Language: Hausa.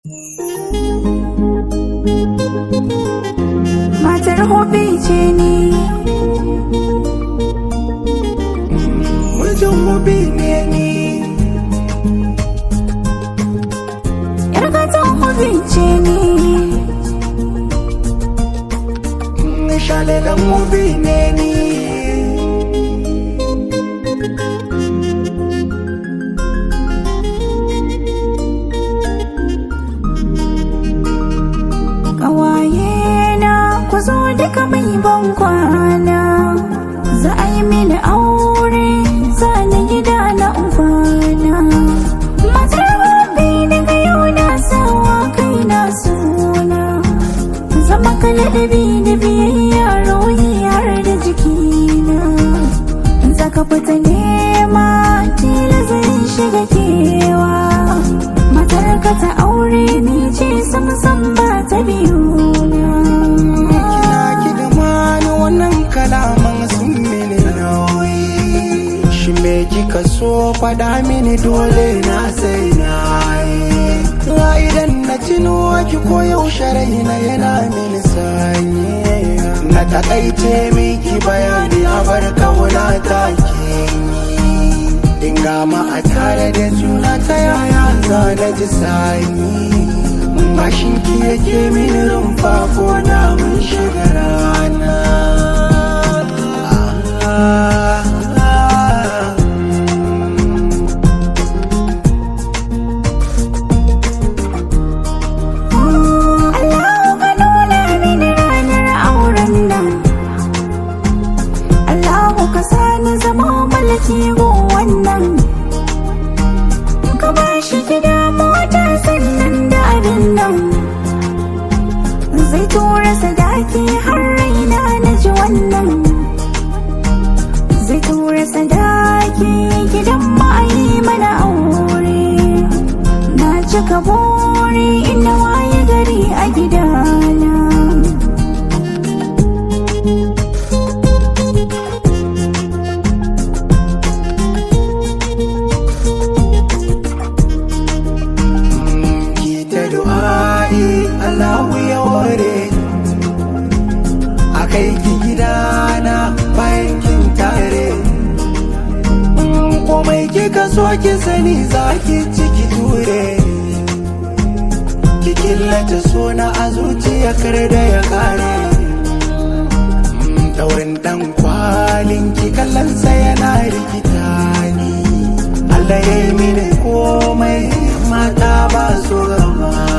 Matar hobi ce ni Mijin hobi ne ni Yar gatan hobi ce ni Shalelan hobi ne ni Ƙawaye na ku zo duka mai ban kwana Za a yi mini aure za ni gida na kwana Matar hobi daga yau na sawa kai na suna Zama kala da bi da biyayya rohi har da jikina Zaka fita nema tila zai shiga kewa Matar ka ta aure ni ce sam sam ba ta biyu na Kina ki da mani wannan kalaman sun mini nauyi Shi me kika so faɗa mini dole na sai na yi Na idan na tuno ki ko yaushe raina yana mini sanyi Na takaice miki bayani a bar kauna ta ke Dinga ma a tare da juna ta yaya za na ji sanyi Mashin ki yake mini rumfa ko da mun shiga rana Allahu ka nuna mini ranar auren nan Allahu ka sani zama malaki go wannan Ka ba shi gida mota sannan da abin nan Zai tura sadaki har raina na ji wannan Zai tura sadaki gidan ma'ayi mana aure Na cika buri ina waye gari a gidana ki ta du'a'i Allahu ya ware a kai ki gidana bayan kin tare In komai kika so ki sani za ki ciki ture ki killace sona a zuciya kar da ya kare daurin dan kwalin ki kallonsa yana rikita ni Allah ya yi mini komai mata ba su gama